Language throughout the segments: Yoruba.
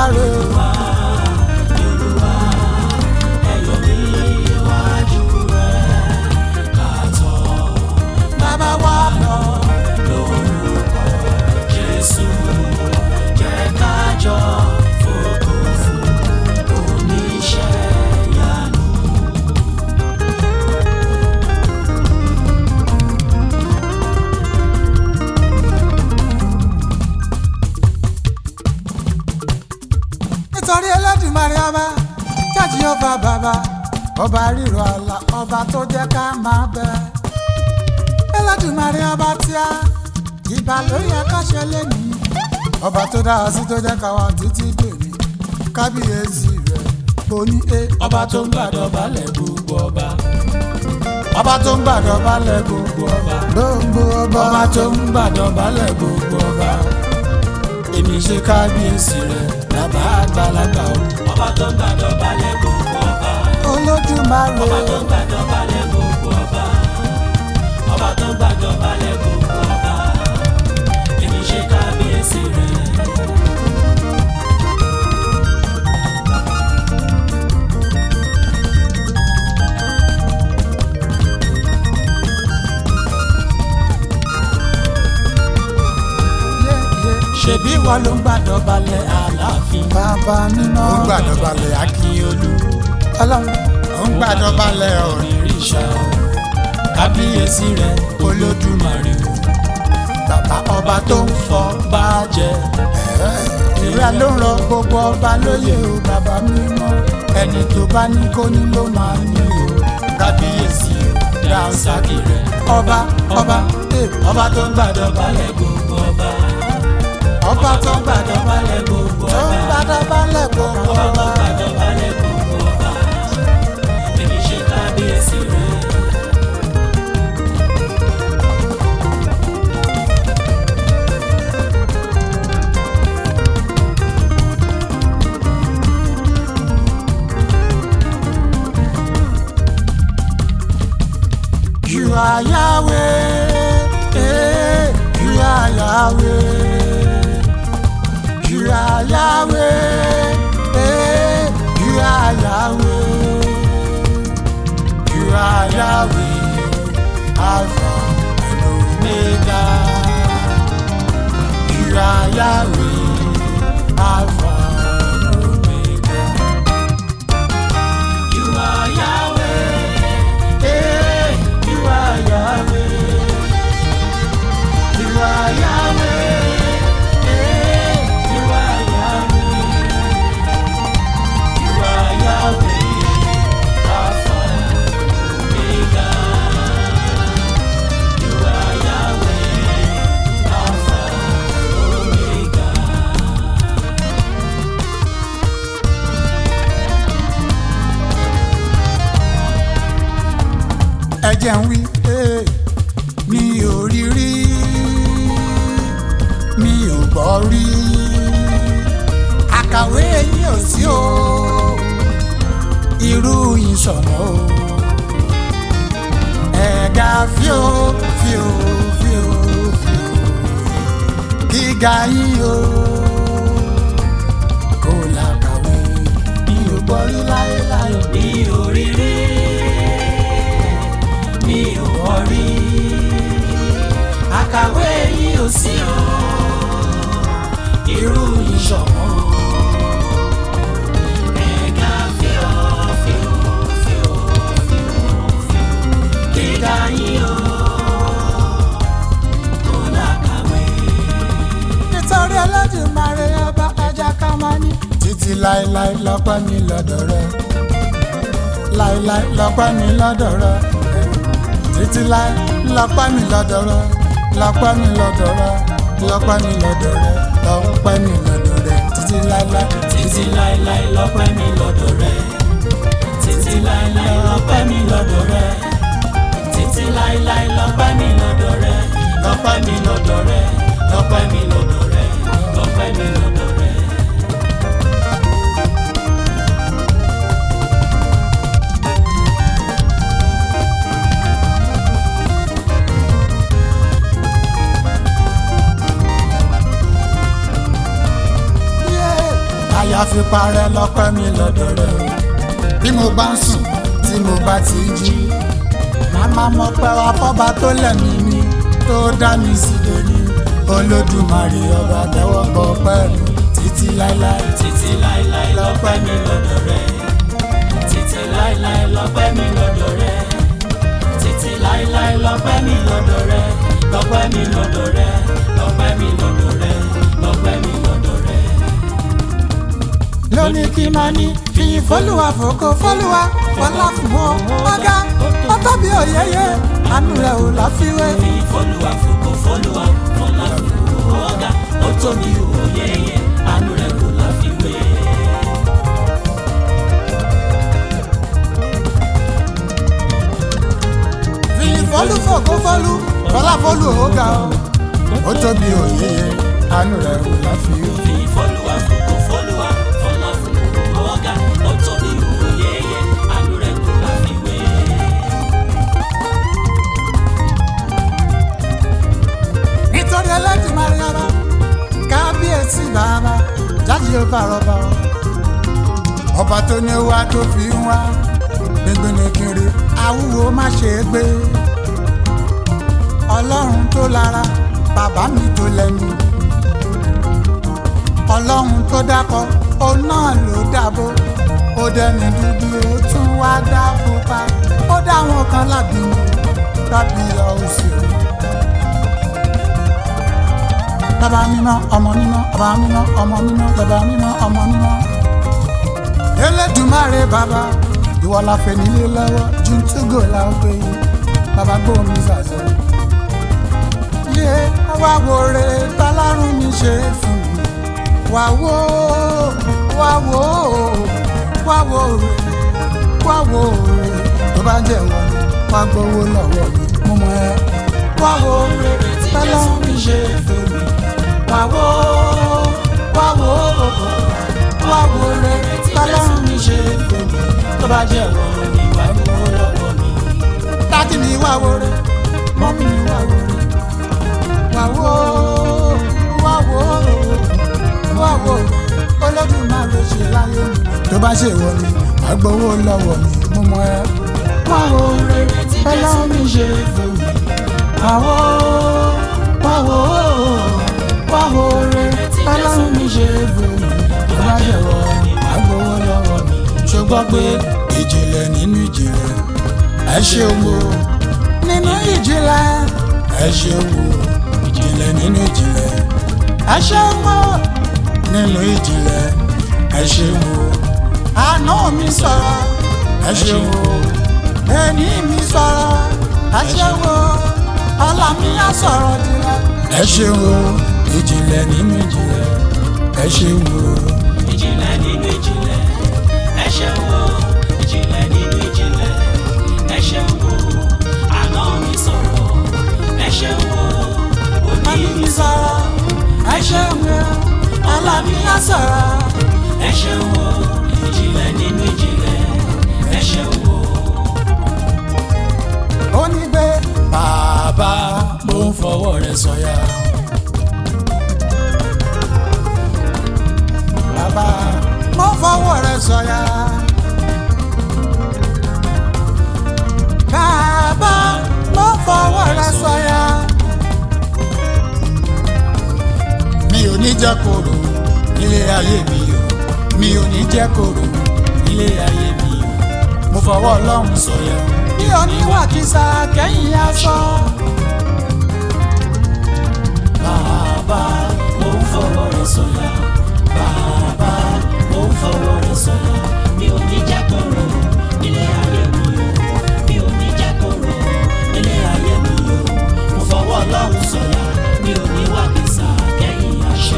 rè o. Olúwa ẹ̀yọ̀ níwájú rẹ̀ kàtọ́ bàbá wa lọ. lórúkọ Jésù jẹ́ kájọ fògo fún oníṣẹ́ ìyanu. nítorí Ẹlẹ́dùmarè ọba jáde ọba bàbá ọba ríro àlà ọba tó jẹ́ ká máa bẹ. Ẹlẹ́dùmarè ọba tí a ìbà ló yẹ ká ṣe lẹ́nìí ọba tó dá wa sí tó jẹ́ ká wà títí dèmí kábíyèsí rẹ̀ oní e Ọba tó ń gbàdọ̀ balẹ̀ gbogbo ọba. ọba tó ń gbàdọ̀ balẹ̀ gbogbo ọba gbogbo ọba Ọba tó ń gbàdọ̀ balẹ̀ gbogbo ọba. Èmi ṣe kábíyèsí rẹ̀ bàbá àgbàlagbà o. Ọba tó ń gbàdọ̀ balẹ̀ gbogbo ọba. Olódùmarè Ọba tó ń gbàdọ̀ balẹ̀ gbogbo ọba. Ọba tó ń gbàdọ̀ balẹ̀ gbogbo ọba. Èmi ṣe kábíyèsí rẹ̀. yé yé Ṣebí wọn ló ń gbàdọ̀ balẹ̀ Aláàfin. bàbá nínú ó ń gbàdọ̀ balẹ̀ Akíolú. ọlọ́run ó ń gbàdọ̀ balẹ̀ ọ̀rìn Òrìṣà o. Kábíyèsí rẹ̀ Olódùmarè o. bàbá ọba tó ń fọ bá jẹ. ìrẹ́ ló ń rọ gbogbo ọba lóye o bàbá mímọ́ ẹni tó bá ní kó ní ló máa ní o kábíyèsí dànsákì rẹ̀ ọba ọba eh, ọba tó ń gbàdọ̀ balẹ̀ gbogbo ọba ọba tó ń gbàdọ̀ balẹ̀ gbogbo tó ń ọba gbàdọ̀ balẹ̀ gbogbo ọba tó ọba ń gbàdọ̀ balẹ̀ gbogbo ọba èmi ṣe kábíyèsí rẹ̀. You are Yahweh, eh, you are Yahweh. You are Yahweh, eh, you are Yahweh. You are Yahweh, Alpha and Omega. You are Yahweh, Alpha and Omega. You are Yahweh, Eh, you are Yahweh. You are Yahweh. Eh, you are Yahweh, you are Yahweh, Alpha Omega. You are Yahweh, Alpha Omega. ẹ̀jẹ̀ ń wí eh, mi ò rí rí mi ò gbọ́ rí àkàwé yín ò sí o irú yín sọ̀nà o ẹ̀ga fíò fíò fíò fíò gíga yín o kò làkàwé mi ò gbọ́ rí láéláé. mi ò rí rí mi ò gbọ́ rí àkàwé yìí ò sí o irú ìṣọ̀mọ́ ẹ̀ka fíò fíò fíò fíò fíò gíga yìí o kò lákàwé. nítorí Ẹlẹ́dùmarè ọba ẹja ká máa ní. títí láéláé lọ́pẹ́ mi lọ́dọ̀ rẹ láéláé lọ́pẹ́ mi lọ́dọ̀ rẹ títí láé lọ́pẹ́ mi lọ́dọ̀ rẹ lọ́pẹ́ mi lọ́dọ̀ rẹ lọ́pẹ́ mi lọ́dọ̀ rẹ lọ́pẹ́ mi lọ́dọ̀ rẹ títí láéláé títí láéláé lọ́pẹ́ mi lọ́dọ̀ rẹ títí láéláé lọ́pẹ́ mi lọ́dọ̀ rẹ títí láéláé lọ́pẹ́ mi lọ́dọ̀ rẹ lọ́pẹ́ mi lọ́dọ̀ rẹ lọ́pẹ́ mi lọ́dọ̀ rẹ lọ́pẹ́ mi lọ́dọ̀ rẹ. Yeah. àfipárẹ́ lọ́pẹ́ mi lọ́dọ̀ rẹ̀ o. bí mo bá ń sùn tí mo bá ti jí màmá mọ̀ pé wá fọ́ba tó lẹ̀mí mi tó dá mi sí lónìí olódùmarè ọba tẹ́wọ́ gbọ́ pẹ́ẹ́lú títí láéláé títí láéláé lọ́pẹ́ mi lọ́dọ̀ rẹ títí láéláé lọ́pẹ́ mi lọ́dọ̀ rẹ títí láéláé lọ́pẹ́ mi lọ́dọ̀ rẹ lọ́pẹ́ mi lọ́dọ̀ rẹ lọ́pẹ́ mi lọ́dọ̀ rẹ lọ́pẹ́ mi lọ́dọ̀ rẹ. lónìí kí n máa ní fi fọlùwà fòkó fọlùwà fọlá fún wọn ọgá ọtọ́bí òyeyè àánú rẹ̀ ò láfiwé. fi fọlùwà fòkò fọlùwà fọlá fún ọ̀gá ó tóbi òye yẹ àánú rẹ̀ kò láfiwé. fi fọlù fòkó fọlù fọlá fọlù ọgá ó tóbi òyeyè àánú rẹ̀ ò láfiwé. fi fọlùwà fòkò fọlùwà fọlá fún ọ̀gá ó tóbi òye yẹ àánú rẹ̀ kò láfiwé. nítorí ẹlẹ́dì mariama kábíyèsí bàbá jáde yóò bá rọba o. ọba tó ní wá tó fi ń wá gbẹngbẹ̀nẹ̀ kiri awúwo má ṣe é gbé ọlọ́run tó lára bàbá mi tó lẹ́nu ọlọ́run tó dákọ òun náà ló dábò ó dẹni dúdú ó tún wá dá pupa ó dá wọn kan lábì mi lábì ọ̀sẹ̀ o bàbá mímọ́ ọmọ mímọ́ bàbá mímọ́ ọmọ mímọ́ bàbá mímọ́ ọmọ mímọ́. Elédùmarè bàbá ìwọ la fẹ́ nílé lọ́wọ́ jùntúgò la ó gbé yìí bàbá gbóhùn zàzọ. yé wá wo re tọ́lárùn mi ṣe fún mi wá wo wá wo wá wo re wá wo re tó bá jẹ́ wọ́n wá gbowó lọ́wọ́ mi mú mọ́ ẹ wá wo re tọ́lárùn mi ṣe fún mi wá wo wá wo wá wo re tọ́lárùn mi ṣe fún mi tó bá jẹ́ wọ́n ní wàá gbowó lọ́wọ́ mi. dájú mi wá wo re mọ́mí mi wá wo re wá wo wá wo wá wo Olódùmarè ṣe láyé mi tó bá ṣe wọ ni wá gbowó lọ́wọ́ mi mú mọ́ ẹ wá wo re tọ́lárùn mi ṣe fún mi wá wo wá wo wá wo re tọ́lárùn mi ṣe fún mi tó bá ṣe wọ ni wá gbowó lọ́wọ́ mi. ṣùgbọ́n pé ìjìnlẹ̀ nínú ìjìnlẹ̀ ẹ ṣeun o nínú ìjìnlẹ̀ ẹ ṣeun o ìjìnlẹ̀ nínú ìjìnlẹ̀ ẹ ṣeun o nínú ìjìnlẹ̀ ẹ ṣeun o àná mi sọ̀rọ̀ ẹ ṣeun o ẹni mi sọ̀rọ̀ ẹ ṣeun o ọlá mi á sọ̀rọ̀ dìrẹ̀ ẹ ṣeun o ìjìnlẹ̀ nínú ìjìnlẹ̀ ẹ ṣeun o. ìjìnlẹ̀ nínú ìjìnlẹ̀ ẹ ṣeun o ìjìnlẹ̀ nínú ìjìnlẹ̀ ẹ ṣeun o àná mi sọ̀rọ̀ ẹ ṣeun o òní mi sọ̀rọ̀ ẹ ṣeun o ọlá mi á sọ̀rọ̀. ẹ ṣeun o ìjìnlẹ̀ nínú ìjìnlẹ̀ ẹ ṣeun o. ó ní pé bàbá mo ń fọwọ́ rẹ sọ̀yà bàbá mo fọwọ́ rẹ sọ̀yà. bàbá mo fọwọ́ rẹ sọ̀yà. mi ò ní jẹ́ kóró nílé ayé mi o mi ò ní jẹ́ kóró nílé ayé mi o mo fọwọ́ ọlọ́run sọ̀yà. mi ò ní wà kìsà kẹ́yìn aṣọ. bàbá mo ń fọwọ́ rẹ sọ̀yà bàbá mo ń fọwọ́ rẹ sọ̀yà mi ò ní jẹ́ kóró nílé ayé mi o mi ò ní jẹ́ kóró nílé ayé mi o mo fọwọ́ ọlọ́run sọ̀yà mi ò ní wà kìsà kẹ́yìn aṣọ.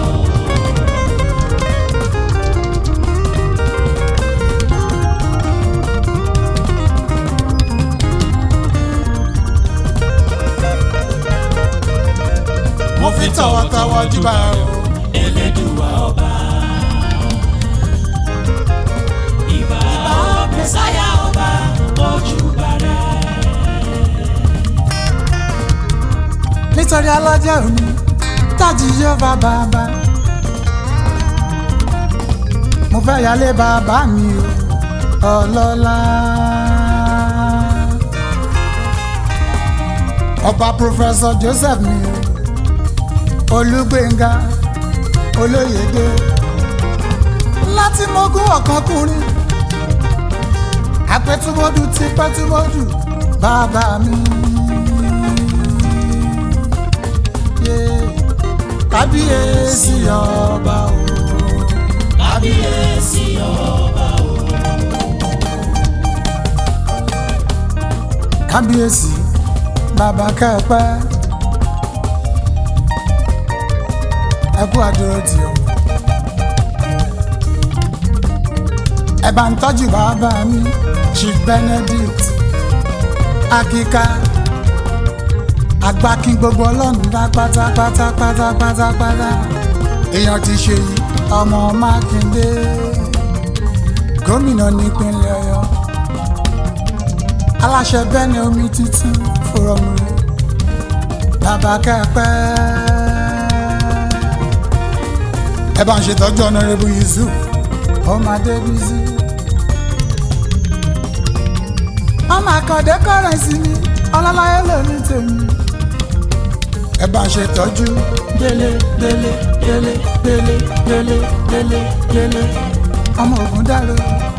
mo fi tọwọ́tọwọ́ júbà o. Elédùwà ọba. Ìbà Mẹ́sáyà ọba ojú bàrẹ̀. nítorí alájẹ òní tájì yóò bá bàbá. mo fẹ́ yálé bàbá mi o ọlọ́lá. ọba pòfẹ́sọ̀ joseph mi o olúgbénga olóyèdè láti mọ́gún ọ̀kánkùnrin àpẹtùmọ́dù ti pẹ́tùmọ́dù bàbá mi. Yeah. kábíyèsí ọba o. kábíyèsí ọba o. kábíyèsí bàbá kẹpẹ ẹ kú àdúró tì ọ. ẹ bá ń tọ́jú bàbá mi chief benedict akíká agbákin gbogbo ọlọ́run dá pátápátá pátápátá èèyàn ti ṣe yìí ọmọ mákindé gómìnà nípínlẹ̀ ọ̀yọ́ aláṣẹ bẹ́ẹ̀ ni omi títí fúrọ́mù rẹ̀ bàbá kẹ́pẹ́. ẹ bá ń ṣètọ́jú ọ̀nàrẹ́bù yusuf ọmọdé bísí. ọmọ àkàndé kọ́rẹ́nsì ni ọlọ́láyé lóní tèmi. ẹ bá ń ṣètọ́jú délé délé délé délé délé délé délé ọmọ ògùn dáró.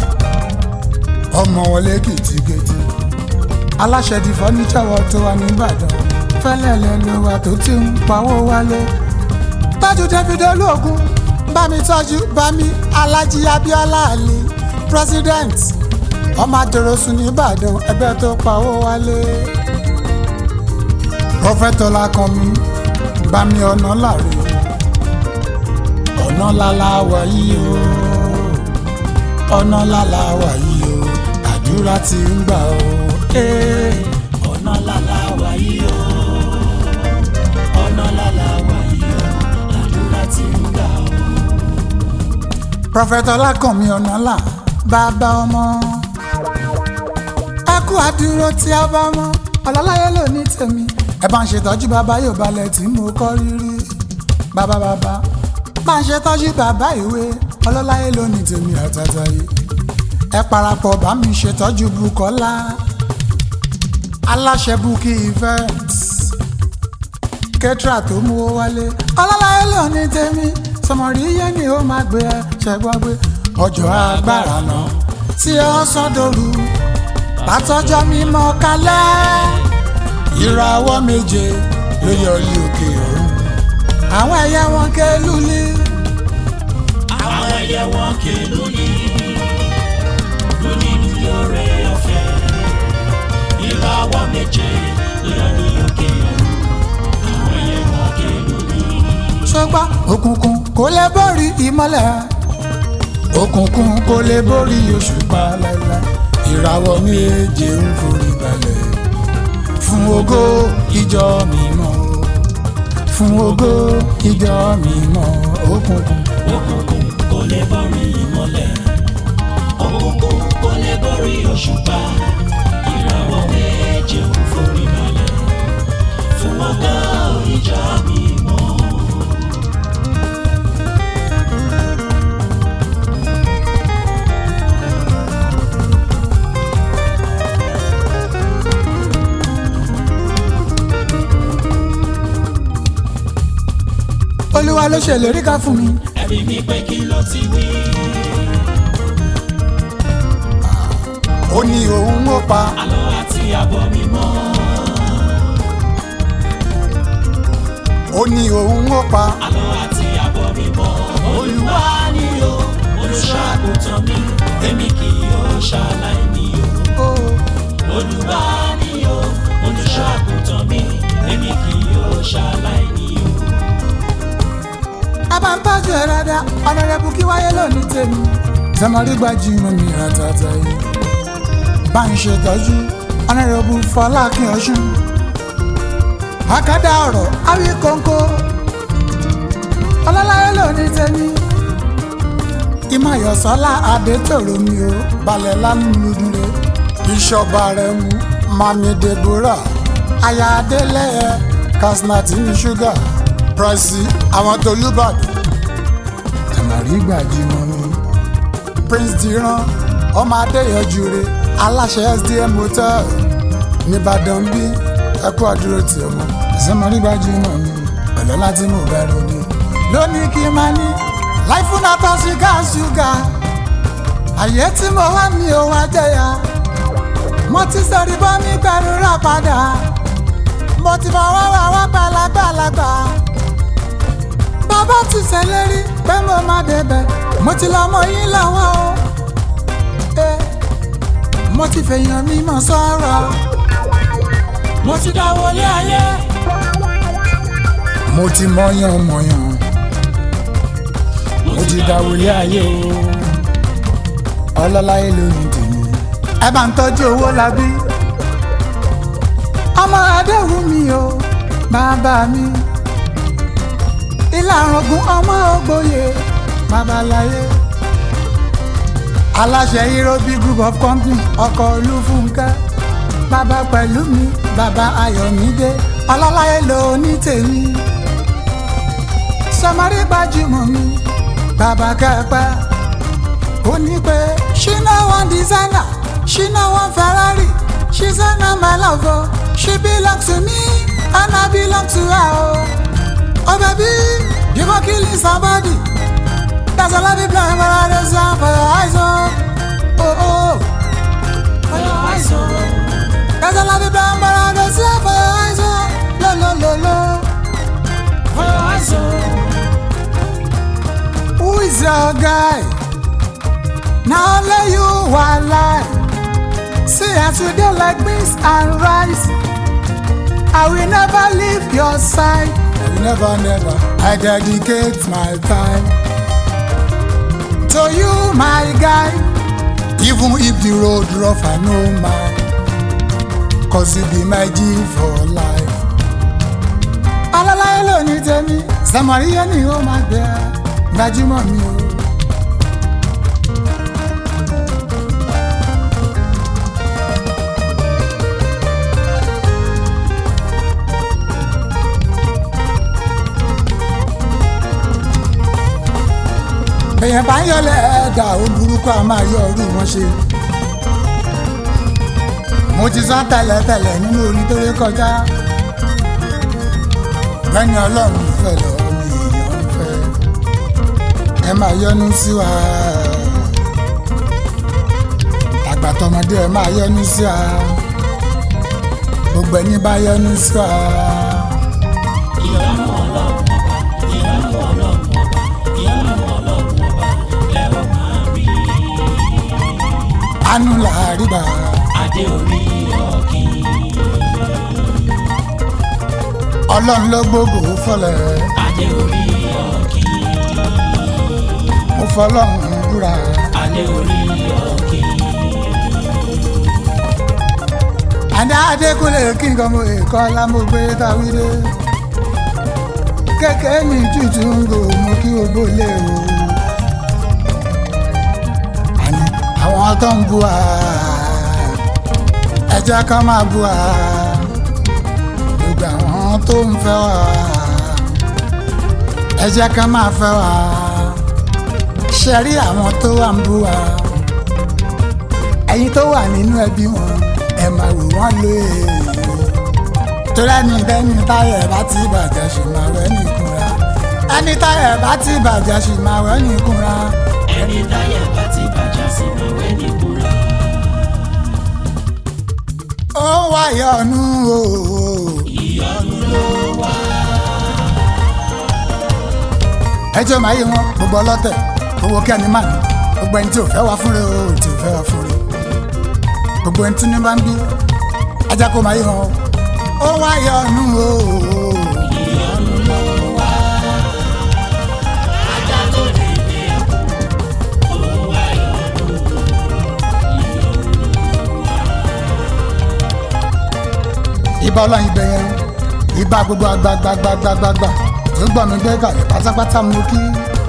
ọmọ wọlé kìtìkìtì aláṣẹ di fọ́níṣà wọ tó wà nìbàdàn fẹ́lẹ́lẹ́ ló wà tó ti ń pawó wálé. tọ́jú david olóògùn bá mi tọ́jú bá mi alájí abiola ali president ọmọ àdòròsùn nìbàdàn ẹgbẹ́ tó pawó wálé. prọfẹtọlá kan mi bá mi ọ̀nà láre ọ̀nà lálá wà yìí o ọ̀nà lálá wà yìí o àdúrà ti ń gbà o. Hey. ọ̀nà lálá wà yìí o. ọ̀nà lálá wà yìí o. àdúrà ti ń gbà o. prọfẹtọ lákànmí ọ̀nàlà bàbá ọmọ ẹ kú àdúró tí a bá mọ ọlọ́láyé ló ní tèmi ẹ bá ń ṣètọ́jú bàbá yóò balẹ̀ tí mo kọ́ rírí bàbá bàbá bá ń ṣètọ́jú bàbá ìwé ọlọ́láyé ló ní tèmi àtàtà yìí ẹ parapọ̀ bá mi ṣètọ́jú Bùkọ́lá aláṣẹ Bukky events kẹtìrà tó mú owó wálé ọlọ́láyé ló ní tèmi sọmọrí yé ni ó máa gbé ẹ ṣẹgbọ́n gbé ọjọ́ agbára náà tí ó sán dòru látọjọ́ mímọ́ kalẹ̀ ìràwọ̀ méje ló yọrí òkè ọ̀run àwọn ẹyẹ wọn ké lulí àwọn ẹyẹ wọn kè lónìí lónìí lóore ọ̀fẹ́ ìràwọ̀ méje lọ ní òkè ọ̀run àwọn ẹyẹ wọn kè lónìí. ṣùgbọ́n òkùnkùn kò lè borí ìmọ́lẹ̀ òkùnkùn kò lè borí òṣùpá láíláí ìràwọ̀ méje ń forí balẹ̀ fún ògo ìjọ mímọ́ fún ògo ìjọ mímọ́ òkùnkùn òkùnkùn kò lè borí ìmọ́lẹ̀ òkùnkùn kò lè borí òṣùpá ìràwọ̀ méje ń forí balẹ̀ fún ọgá ìjà mímọ́. olúwa ló ṣèlérí ká fún mi ẹ̀rí mi pé kí ló ti wí. ó ní òun ó pa àlọ́ àti àbọ̀ mímọ́ ó ní òun ó pa àlọ́ àti àbọ̀ mímọ́ olúwa ni o olùṣàgùtàn mi èmi kì yóò ṣàlàyé ní o. ó olúwa ni o olùṣàgùtàn mi èmi kì yóò ṣàlàyé ní o. a bá ń tọ́jú ẹ dáadáa ọ̀nàrẹ́bù kí wáyé lónìí tèmi tẹmọrí gbajúmọ̀ mi àtàtà yìí bá ń ṣètọ́jú ọ̀nàrẹ́bù fọlákin ọ̀ṣun àkàdá ọ̀rọ̀ àwí kóńkó ọlọ́láyé lónìí tèmi ìmọ̀yọ̀sọ́lá adétòrò mi ò balẹ̀ lánàlúdúró ìṣọba rẹ̀ mú mami deborah aya adélẹ́yẹ kasnati ní ṣúgà pricey àwọn tolúbàdàn tẹ̀mọ̀rí gbajúmọ̀ mi prince diran ọmọ adéyọjú re aláṣẹ sdm hotel nìbàdàn bí ẹkú àdúró tí ọmọ ìsọmọrí gbajúmọ̀ mi pẹ̀lú láti mú bẹ̀rù ni lónìí kí n máa ní láìfù náà tó ṣúgà ṣúgà àyè tí mo wá mi ò wá jẹyà mo ti sọ̀rí bọ́ mi pẹ̀lú rà padà mo ti fọwọ́ wà wá gbàlagbàlagbà bàbá ti ṣèlérí pé mo máa débẹ̀ mo ti lọ mọ yín lọ́wọ́ o Eh, mo ti fèèyàn mímọ́ sọ̀rọ̀ mo ti dáwọlé ayé mo ti mọyàn mọyàn mo ti dáwọlé ayé o ọlọ́láyé lónìí tèmi. ẹ bá ń tọ́jú owó labí ọmọ adéhùn mi o bàbá mi ìlàrọ̀gùn ọmọ ògbóye babaláyé aláṣẹ irobi group of company ọkọ̀ olúfúnkẹ́ bàbá pẹ̀lú mi bàbá ayọ̀mídé ọlọ́láyé ló ní tèmi sọmọrí gbajúmọ̀ mi bàbá kẹpẹ́ ó ní pé she no wan designer she no wan ferrari she say na my love o she belong to me and i belong to her o oh baby you go killing somebody that's a love you blind but i dey sound for your eyes o oh oh for your eyes o. that's a love you blind but i dey sound for your eyes o lo lo lo lo for your eyes o. who is your guy na only you wan lie see as you dey like beans and rice i will never leave your side i will never never i dedicate my time to you my guy even if the road rough i no mind cause you be my g for life alálàyé lónìí tèmi sàmàríyé ni ó máa gbẹ gbajúmọ̀ mi o. èèyàn bá ń yọlẹ̀ ẹ̀dá ó burúkú a máa yọ ọrú wọn ṣe. mo ti sọ tẹ́lẹ̀tẹ́lẹ̀ nínú orin tó lé kọjá. bẹ́ẹ̀ni ọlọ́run fẹ́ lọ ni èèyàn ń fẹ́. ẹ máa yọnu sí wa. àgbà tọmọdé ẹ máa yọnu sí wa. gbogbo ẹni bá yọnu sí wa. ìyọ́nú ọlọ́run ọba ìyọ́nú ọlọ́run ọba ìyọ́nú ọlọ́run ọba lẹ ó máa rí. àánú làárí gbà. adé orí ọ̀kì. ọlọ́run ló gbógo fọlẹ̀. adé orí ọ̀kì. mo fọlọ́run búra. adé orí ọ̀kì. àdá adékúnlé kí nǹkan mo èkó lámúgbé táwídé kékeré mi tútù ń gò mo kí gbogbo lé o. àní àwọn tó ń bu à ẹ jẹ́ ká máa bu à gbogbo àwọn tó ń fẹ́ wà ẹ jẹ́ ká máa fẹ́ wà ṣe rí àwọn tó wà ń bu à ẹ̀yin tó wà nínú ẹbí wọn ẹ máa wò wọ́n lé torí ẹni bẹ́ni táyà bá ti bàjẹ́ ṣì máa wẹ́ nìkúnra ẹni táyà bá ti bàjẹ́ ṣì máa wẹ́ nìkúnra ẹni táyà bá ti bàjẹ́ sí máa wẹ́ ní kúra. ó wáyọ̀ ọ̀nù o. ìyọ́nú ló wá. ẹjọ́ máa yé wọn gbogbo ọlọ́tẹ̀ owó kí ẹni máa ní gbogbo ẹni tí ò fẹ́ wá fúnre o tí ò fẹ́ wá fúnre gbogbo ẹni tí ní bá ń bí ajá kó máa yé wọn ó wáyọ̀ ọ̀nù o. ìyọ́nú ló wá. ajá tó lè lé ẹkú ó wá ìyọ́nú. ìbá ọlọ́yin ibẹ̀ yẹn ìbá gbogbo àgbàgbàgbàgbàgbà tó gbọ́ mi gbé kàlẹ́ pátápátá mú kí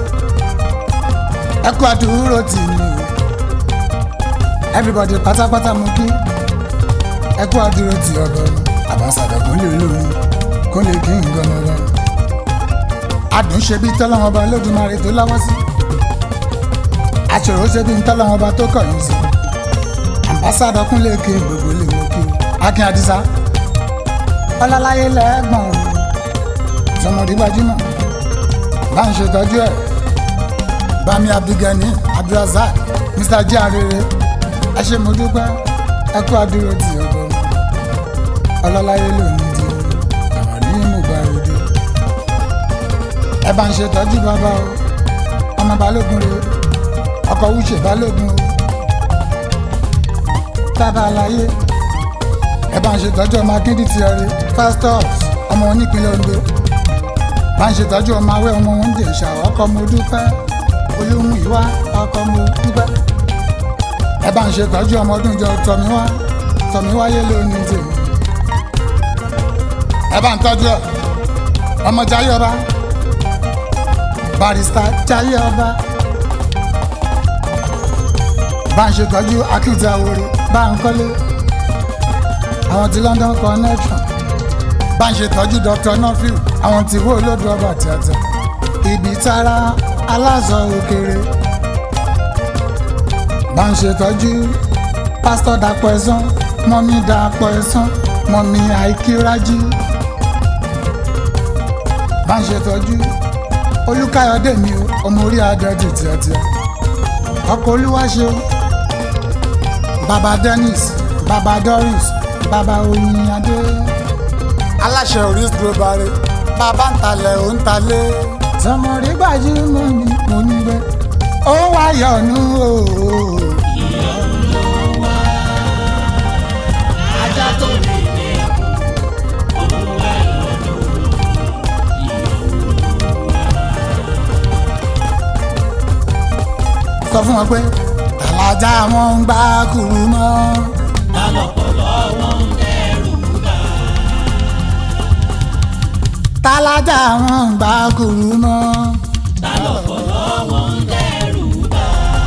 ẹ kú àdúró tì mí o everybody pátápátá mú kí ẹ kú àdúró tì ọ̀dọ̀ àbáṣàdọ̀ kò lè lórí kó lè kí nǹkan lọ́wọ́ adùn ṣe bí tọ́lọ́wọ́n ọba Olódùmarè tó láwọ́ sí aṣòro ṣe bí n tọ́lọ́ wọn bá tó kọ̀ yín sí ambassadọ kúnlẹ̀ ké gbogbo lè mọ kí akin adisa ọlọ́láyé lẹ́gbọ̀n o sọmọdé gbajúmọ̀ bá ń ṣètọ́jú ẹ̀ bami abdulgani abdulrasaq mr jiarere ẹ ṣé mo dúpẹ́ ẹ kú àdúró ti ọgbọ́n mi ọlọ́láyé lónìí di àwọn ní mùgbà òde ẹ bá ń ṣètọ́jú bàbá o ọmọ balógun rè ọkọ̀ wúṣe balógun o bàbá aláyé ẹ bá ń ṣètọ́jú ọmọ akíndí ti ẹ̀rí fastos ọmọ onípínlẹ̀ ondo bá ń ṣètọ́jú ọmọ awẹ́ ọmọ oúnjẹ ìṣà ọkọ̀ mo dúpẹ́ olóhùn ìwá ọkọ̀ mo dúpẹ́ ẹ bá ń ṣètọ́jú ọmọ ọdún jọ tọ̀míwá tọ̀míwáyé lónìí tèmi ẹ bá ń tọ́jú ẹ ọmọ jayé ọba barista jayé ọba bá ń ṣètọ́jú akíntì àwòrán bá ń kọ́lé àwọn ti London connection bá ń ṣètọ́jú Dr. nofil àwọn tí wó olódò ọba tíátà ibi tára aláṣọ òkèrè bá ń ṣètọ́jú pásítọ̀ dàpọ̀ ẹ̀sán mọ́mí dàpọ̀ ẹ̀sán mọ́mí àìkírájí bá ń ṣètọ́jú olúkáyọ̀dé mi o ọmọ orí adẹ́jì tíátíá ọkọ̀ olúwaṣe o baba dennis baba doris baba oyinadé aláṣẹ oris global rẹ bàbá ń talẹ̀ ó ń talẹ̀ sọmọrí gbajúmọ̀ ni mo ní bẹ́ ó wáyọ̀nù o. ìyọnu ló wá ajá tó lè ní ẹkùn òun wá ìyọnu ìyọnu ló wá. sọ fún wọn pé tàlàjà wọn ń gbá kúrú mọ́ lálọ́pọ̀lọ́ wọn ń dẹ́rù bà tàlàjà wọn ń gbá kúrú mọ́ lálọ́pọ̀lọ́ wọn ń dẹ́rù bà.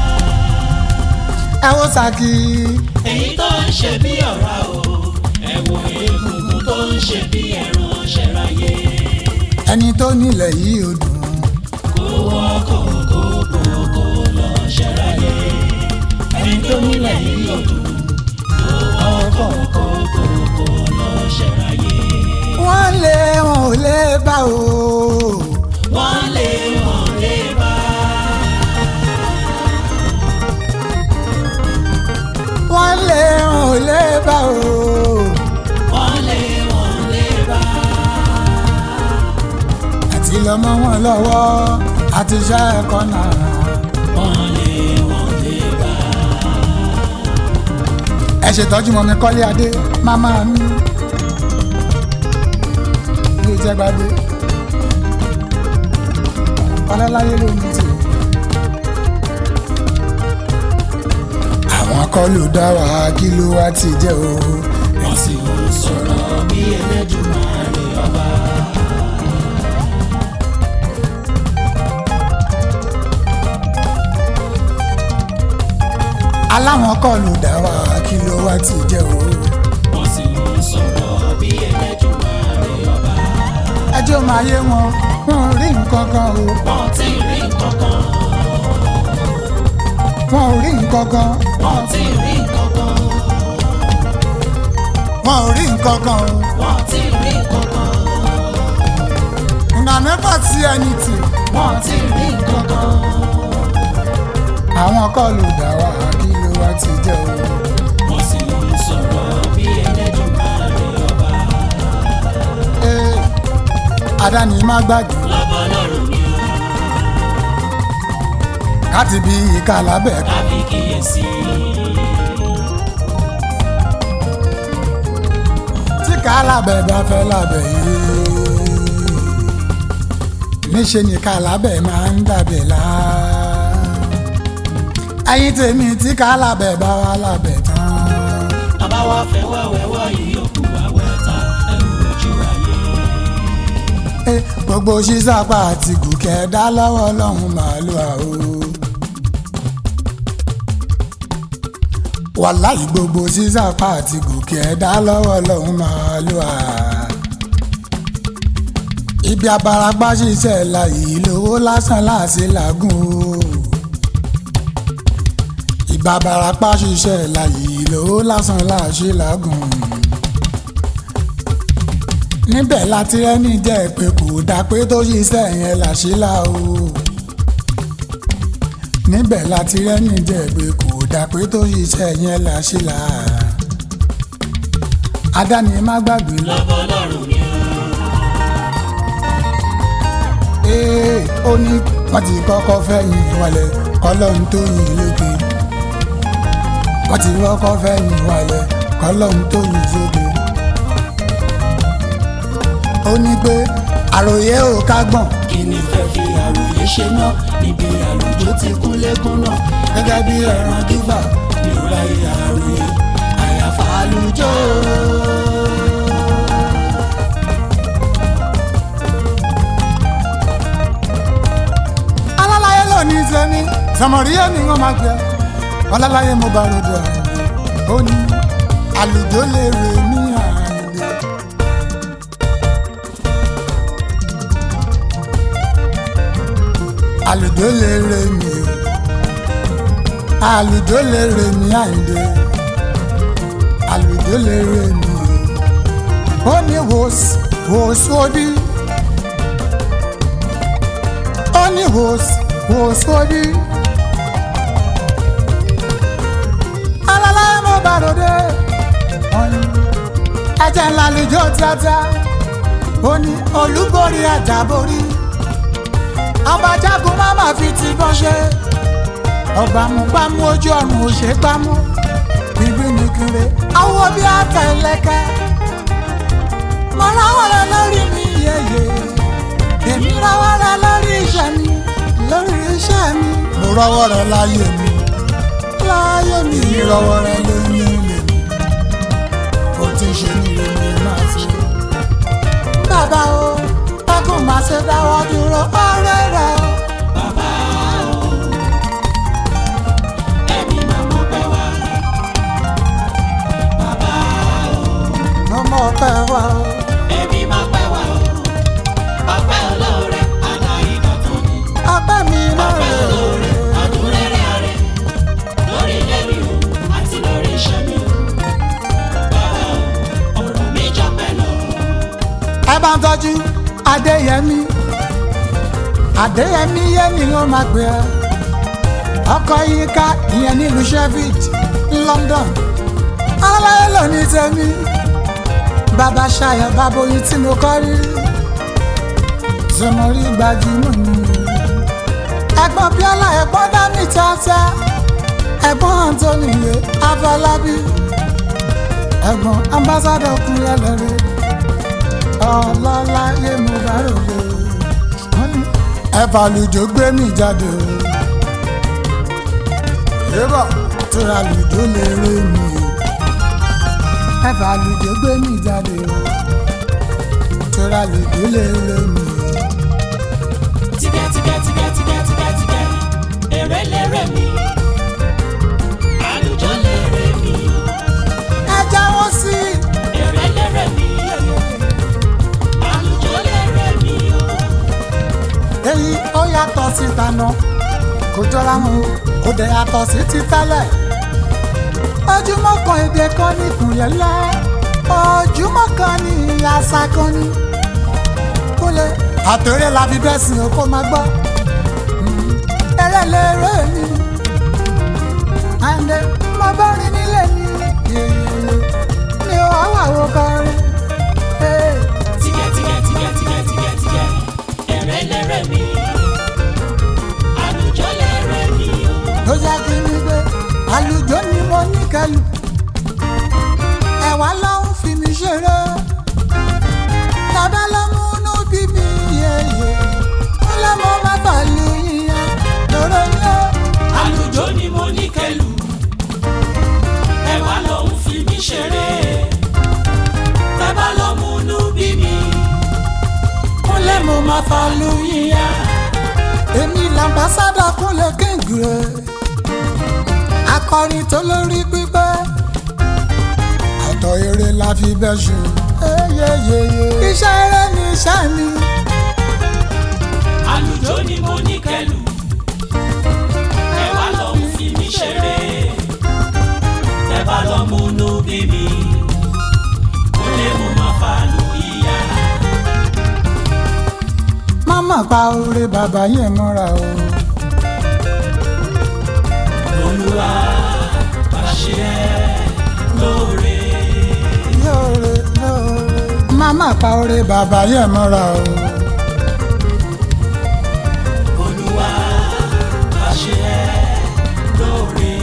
ẹ wo sàkí èyí tó ń ṣe bí ọ̀rá o ẹ̀wọ̀n egungun tó ń ṣe bí ẹran ṣẹ̀ráyé ẹni tó nílẹ̀ yìí ò dùn kó wọ́kọ̀ kó kókó lọ ṣẹ̀ráyé ẹni tó nílẹ̀ yìí ò dùn kó wọ́kọ̀ kó kókó lọ ṣẹ̀ráyé. wọ́n lé wọn ò lè bá o wọ́n lé wọn lé bá wọ́n lé wọn ò lè bá o wọ́n lé wọn lé bá àti lọ́mọ wọn lọ́wọ́ àti iṣẹ́ ẹ̀kọ́ náà wọ́n lé wọn lé bá. ẹ ṣètọ́jú mọ́ mi kọ́lé adé mámá mi ilé jẹ́ gbadé ọlọ́láyé ló ní tì àwọn kọ́ ló dá wa kí ló wá ti jẹ́ o wọ́n sì ń sọ̀rọ̀ bí Ẹlẹ́dùmarè ọba. aláwọn kọ́ ló dá wa kí ló wá ti jẹ́ o wọ́n sì ń sọ̀rọ̀ bí Ẹlẹ́dùmarè ọba. ẹjọ́ máa yé wọn wọn ò rí nǹkan kan o wọ́n ti rí nǹkankan wọn ò rí nǹkan kan wọ́n ti rí nǹkankan wọn ò rí nǹkan kan o wọ́n ti rí nǹkankan una never see anything wọ́n ti rí nǹkankan àwọn kọ́ ló dá wa kí ló wá ti jẹ́ o. wọ́n sì ń sọ̀rọ̀ bí Ẹlẹ́dùmarè ọba. Ee, àdáni má gbàgbé lọ́bọ̀ lọ́rùn ni ó láti bí ìka lábẹ́ ká kábí kíyèsí. tí ká lábẹ́ bá fẹ́ lábẹ́ yìí. níṣẹ́ ni ká lábẹ́ máa ń dàbẹ̀ lá. ẹyin tèmi tí ká lábẹ́ bá wà lábẹ́ tán. bàbá wa fẹ́ wá wẹ́wọ́ yìí òkú wa wẹ́ ta ẹrù ojú ayé. Ee, gbogbo ṣíṣàpá àti gòkè dá lọ́wọ́ ọlọ́run màálù àwò. wàláì gbogbo ṣíṣàpá àti gòkè dá lọ́wọ́ ọlọ́run màálù à. ibi abarapá ṣiṣẹ́ la yìí lówó lásán láàṣẹ làágùn o. bàbàràpá ṣiṣẹ́ láyé ló lásán láṣẹ lágùn. níbẹ̀ láti rẹ́ni jẹ́ pé kò dá pé tó ṣiṣẹ́ yẹn láṣẹ là o. níbẹ̀ láti rẹ́ni jẹ́ pé kò dá pé tó ṣiṣẹ́ yẹn láṣẹ là. adáni má gbàgbé lọ. lọ́bọ̀ lọ́rùn mi o. ee ó ní wọ́n ti kọ́kọ́ fẹ́ yìn wálẹ̀ kọ́lọ́hún tó yìn lókè wọ́n ti kọ́kọ́ fẹ́ yìn wálẹ̀ kọ́lọ́hún tó yìn sókè. ó ní pé àròyé ò kágbọ̀n kí ni fẹ́ fi àròyé ṣe náà níbi àlùjọ tí kúnlẹ́kún náà gẹ́gẹ́ bí ẹran gífà mi ò ráyè àròyé àyàfà àlùjọ. alálàyé lónìí sẹ́ni sọmọríyé ni wọ́n máa gbẹ ọlálàyé mo bá ròdò àyè ó ní àlùjọ lè rè ní àyè. àlùjọ lè rè mí o àlùjọ lè rè mí àyìndé àlùjọ lè rè mí o ó ní wòsí wòsí òbí ó ní wòsí wòsí òbí alálàyé mo bá ròdò ọyìn ẹ̀jẹ̀ ńlá àlùjọ tíátá ó ní olúborí àjàborí ọba jagun má má fi ti bọ́ ṣe ọgbàmùgbàmù ojú ọ̀run ò ṣe gbámú bíbí ní kiri awo bí àtẹlẹkẹ mo ráwọ́ rẹ lórí mi yeye èmi ráwọ́ rẹ lórí iṣẹ́ mi lórí iṣẹ́ mi mo rọ́wọ́ rẹ láyé mi láyé mi rọ́wọ́ rẹ lórí ilé mi ó ti ṣe nílé mi máa ṣe bàbá o bákùn máa ṣe dáwọ́ dúró ọ̀rẹ́ rẹ o. bàbá o ẹ̀mí máa mọ̀ pẹ́ wá. bàbá o ọmọ ọpẹ wa o. ẹ̀mí máa pẹ́ wá o. ọpẹ́ olóore àná ìdọ̀tún ni. ọpẹ́ mi náà ọpẹ́ rè olóore ọdún rere ààrẹ lórí ilé mi o àti lórí iṣẹ́ mi o. bàbá o ọ̀rọ̀ mi jọ pẹ́ lọ. ẹ bá ń tọ́jú adéyẹmí adéyẹmí yẹn ni wọ́n máa gbé ẹ ọkọ yìí ká ìyẹn nílùú sheffield london aláyé lónìí tèmi bàbá ṣayọ bàbá oyin tí mo kọ́ rí zọmọrí gbajúmọ̀ ni ẹ̀gbọ́n bíọ́lá ẹ̀gbọ́n dání tíátá ẹ̀gbọ́n anthony yẹ afọlábí ẹ̀gbọ́n ambassadọ kúnlẹ̀ lẹ́rìí ọlọ́láyé mo bá ròde ẹ̀fà lùjọ gbé mi jáde o yébà tóra lùjọ lè rè mí o ẹ̀fà lùjọ gbé mi jáde o tóra lùjọ lè rè mí o. tìgẹ́ tìgẹ́ tìgẹ́ tìgẹ́ tìgẹ́ tìgẹ́ èrè lérè mi àlùjọ lérè mi ẹ jáwọ́ sí i. èrè lérè mi àlùjọ lérè mi o. èyí ó yàtọ̀ sí tànà kò jọra wọn o kò dẹ̀ yàtọ̀ sí ti tẹ́lẹ̀ ojúmọ́ kan èdè kan ní ìkùnyẹ̀lẹ́ ojúmọ́ kan ní àṣà kan ní kúlẹ̀ àtẹ̀rẹ́ la fi bẹ́ẹ̀ sìn ó kó máa gbọ́ eré lérè mi àǹdẹ̀ mo bá rí nílé mi yèyèyè ni ó wà wò kọrin. Hey. tìgẹ́ tìgẹ́ tìgẹ́ tìgẹ́ tìgẹ́ tìgẹ́ èrè lérè mi àlùjọ lérè mi o. ló jẹ́ kí ni pé àlùjọ ni mo ní kẹlù ẹ̀wà ló ń fi mi ṣeré tàbá ló mú inú bí mi yeye ó lọ́ mọ́ má bàálù yíyan lóró yẹ. àlùjọ ni mo ní kẹlù ẹwà ló ń fi mí ṣeré bàbá ló múnú bí mi ó lẹ́ mo má bàálù yíyan èmi làmbásádà kúnlẹ̀ kéńgìrè akọrin tó lórí pípẹ́ àtọ̀ eré la fi bẹ́ ṣe. iṣẹ́ eré ni iṣẹ́ mi. àlùjọ ni mo ní kẹlù ẹwà ló ń fi mí ṣeré má pa oore bàbá yẹn mọ́ra o. olúwa bá ṣe ẹ́ lóore. lóore lóore. má má pa oore bàbá yẹn mọ́ra o. olúwa bá ṣe ẹ́ lóore.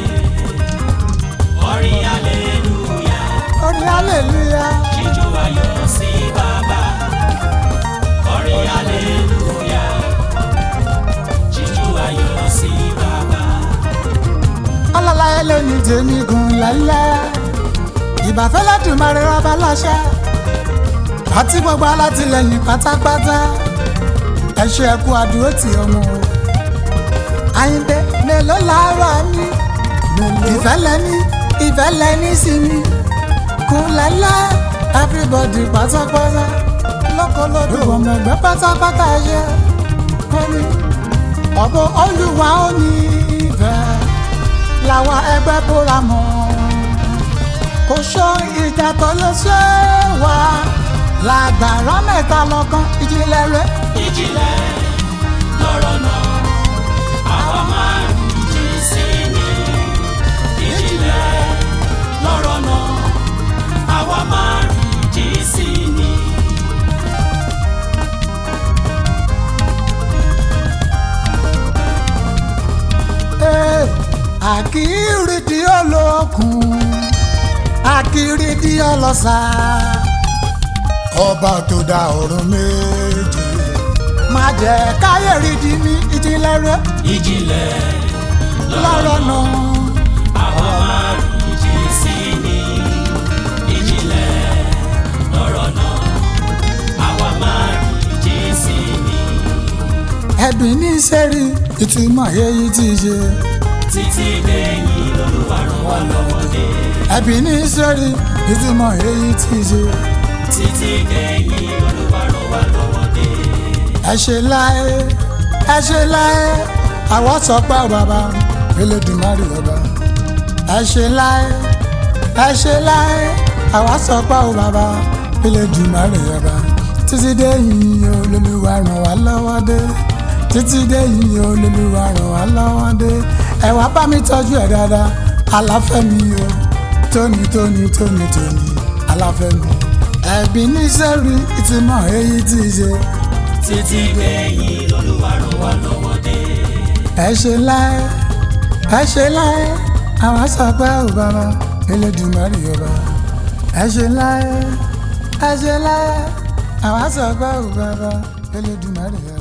orin aleluya orí aleluya. jíjó ayọ̀ sí bàbá. orin aleluya jíjó ayọ̀ sí bàbá. ọlọ́láyé ló ní tèmi gùn lálẹ́. ìbàfẹ́ lẹ́dùnmarè rọ́bà láṣẹ. àti gbogbo alátìlẹyìn pátápátá. ẹ ṣe ẹkú àdúró tì ọmọ o. àyìnbé mélòó làárọ̀ mi. ìfẹ́ lẹ́ni ìfẹ́ lẹ́ni sí mi. kùn lálẹ́ everybody pátápátá. lọ́kọ̀lọ́dọ̀ gbogbo ọmọ ẹgbẹ́ pátápátá ẹ ṣe. wọ́n ní ọ̀bọ olúwa ó ní ìfẹ́ làwọn ẹgbẹ́ bóra mọ́ kò sọ ìjà tó lè ṣe wá lágbára mẹ́ta lọ́kàn ìjìnlẹ̀ rẹ̀ ìjìnlẹ̀ lọ́rọ̀ náà àwa máa ń jí sí ni. ìjìnlẹ̀ lọ́rọ̀ náà àwa máa ń jí sí ni. Ee, àkìrí di olókun àkìrí di ọlọ́sà ọba tó dá ọ̀run méje má jẹ́ káyé rí di ní ìjìnlẹ̀ rẹ̀ ìjìnlẹ̀ lọ́rọ̀ náà. àwa máa ń jí sí ni. ìjìnlẹ̀ lọ́rọ̀ náà àwa máa ń jí sí ni. ẹbí ní sẹ́rí ìtumọ̀ èyí tí í ṣe. títí dẹ́yìn lolúwa ràn wá lọ́wọ́ dé. ẹbí ní sẹ́rí ìtumọ̀ èyí tí í ṣe. títí dẹ́yìn lolúwa ràn wá lọ́wọ́ dé. ẹ ṣe láé ẹ ṣe láé àwọn sọ pé bàbá Elédùmarè ọba. ẹ ṣe láé ẹ ṣe láé àwọn sọ pé bàbá Elédùmarè ọba. títí dé yìí olólùwà ràn wá lọ́wọ́ dé títí dé yìí olólùwà ràn wá lọ́wọ́ dé ẹ wá bá mi tọ́jú ẹ̀ dáadáa aláfẹ́mi o tóní tóní tóní tóní aláfẹ́mi ẹ̀bí ní sẹ́rí ìtumọ̀ èyí tí í ṣe títí dẹ́yìn lolúwa ràn wá lọ́wọ́ dé. ẹ ṣe láé ẹ ṣe láé àwọn sọ pé ò bàbá Elédùmarè ọba ẹ ṣe láé ẹ ṣe láé àwọn sọ pé ò bàbá Elédùmarè ọba.